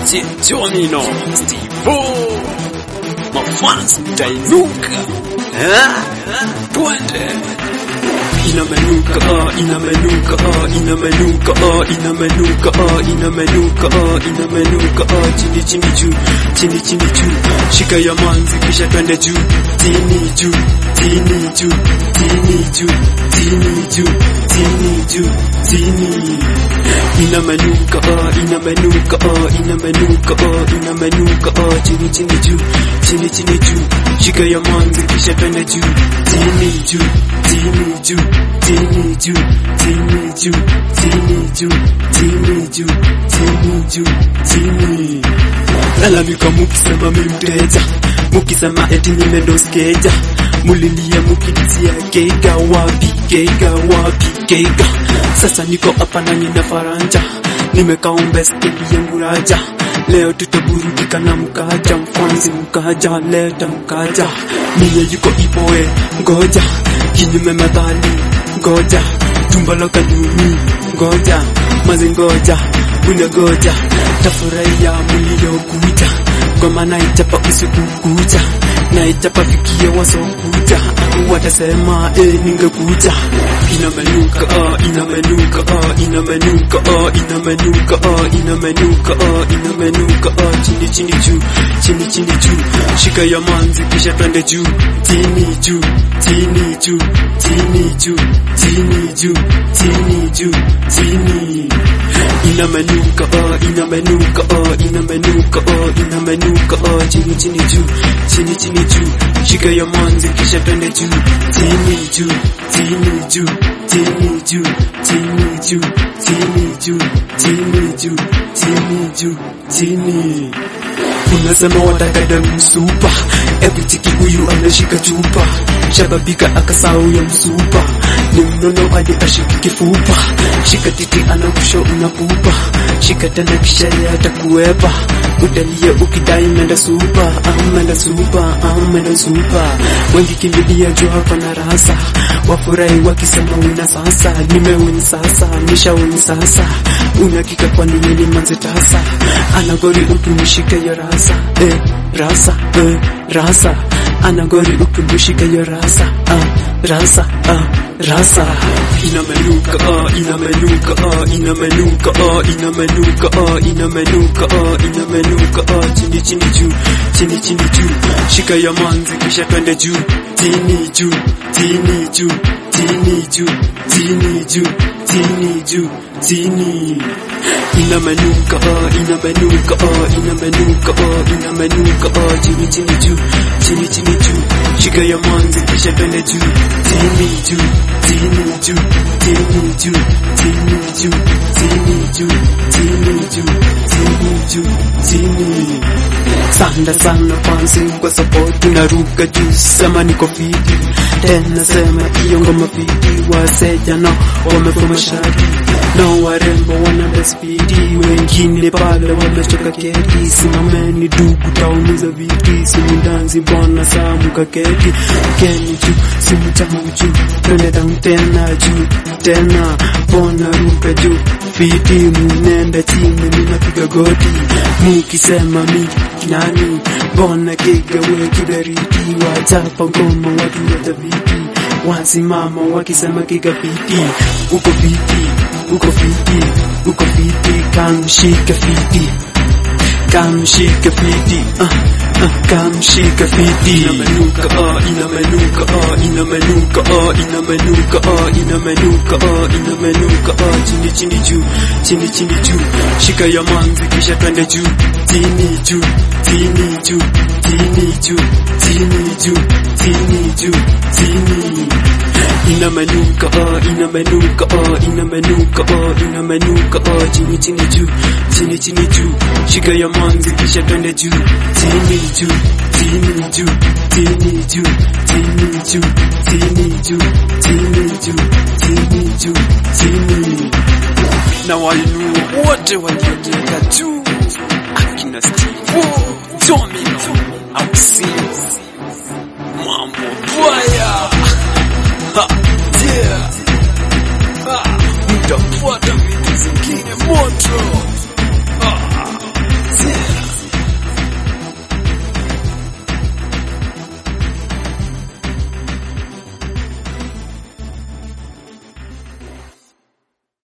DJ Jonino Steve mafans mtainuka Eh? twende inamenuka ah, inamenuka ah, inamenuka ah, inamenuka ah, inamenuka ah, inamenuka ah, chini chini juu chini chini juu shika ya manzi kisha twende juu chini juu chini juu chini juu chini juu chini juu chini inamenuka ah, inamenuka ah, inamenuka ah, inamenuka ah, chini chini juu chini chini juu shika ya manzi kisha twende juu chini juu chini juu chini juu chini juu chini juu chini juu chini juu chini lalamika mukisema mi mteja mukisema eti nimedoskeja mulilia mukidisia keiga wapi keiga wapi keiga sasa niko hapa na nina faranja nimekaomba stendi yangu raja leo tutaburudika na mkaja mfanzi mkaja leta mkaja mine yuko ipoe ngoja kinyume madhali ngoja tumbaloka nyumi ngoja mazi ngoja unagoja tafurahia muliokuja ngoma naichapa usiku kuja naichapa fikia wasokuja watasema e, ningekuja inamenuka ah, inamenuka ah, inamenuka ah, inamenuka ah, inamenuka ah, inamenuka ah, chini chini juu chini chini juu shika ya manzi kisha twende juu chini juu chini juu chini juu chini juu chini juu chini inamenuka ah, inamenuka ah, inamenuka ah, inamenuka ah, chini chini juu chini chini juu shika ya manzi kisha twende juu chini juu chini juu chini juu chini juu chini juu chini juu chini juu chini unasema wataka damu supa ebuchiki huyu anashika chupa shababika akasau ya msupa ni mnono hadi ashiki kifupa shika titi anakusho unapupa shika tena kisha yatakuwepa utalia ukidai menda supa amenda supa amenda supa wengi kimbilia juu hapa na rasa wafurahi wakisema wina sasa nimewini sasa nishawini sasa unakika kwani mini manze tasa anagori utunishike ya rasa eh, rasa eh, rasa anagori utunishike ya rasa ah, rasa ah, rasa inamenuka ah, inamenuka ah, inamenuka ah, inamenuka ah, inamenuka ah, inamenuka ah, chini chini juu chini chini juu shika ya manzi kisha twende juu chini juu chini juu chini juu chini juu chini juu chini inamenuka ah, inamenuka ah, inamenuka ah, inamenuka ah, chini chini juu chini chini juu shika ya manzi kisha twende juu chini juu chini juu chini juu chini juu chini juu chini juu chini juu chini sanda sana fansi kwa support tunaruka juu sema niko fiti tena sema hiyo ngoma fiti waseja no wamefuma shati no warembo wananda spidi wengine pale wamechoka keti simameni dugu taumiza viti simundanzi mbona samuka keti keni juu simu changu juu twende down tena juu tena mbona ruka juu fiti munenda chini minapiga goti mukisema mi nani mbona kigawe kiberiti wachapa ngoma watu watabiti wasimama wakisema kigafiti uko fiti uko fiti uko fiti kamshika fiti kamshika fiti uh, uh, kamshika fiti inamenuka ah, inamenuka ah, inamenuka ah, inamenuka ah, inamenuka ah, inamenuka ah, chini chini juu chini chini juu shika ya manzi kisha twende juu chini juu chini juu chini juu chini juu chini juu chini inamenuka ah, inamenuka ah, inamenuka ah, inamenuka ah, chini chini juu chini chini juu shika ya manzi kisha twende juu chini juu chini juu chini juu chini juu chini juu chini juu chini juu chini na wainua wote waliojenga juu akina Steve Domino au sio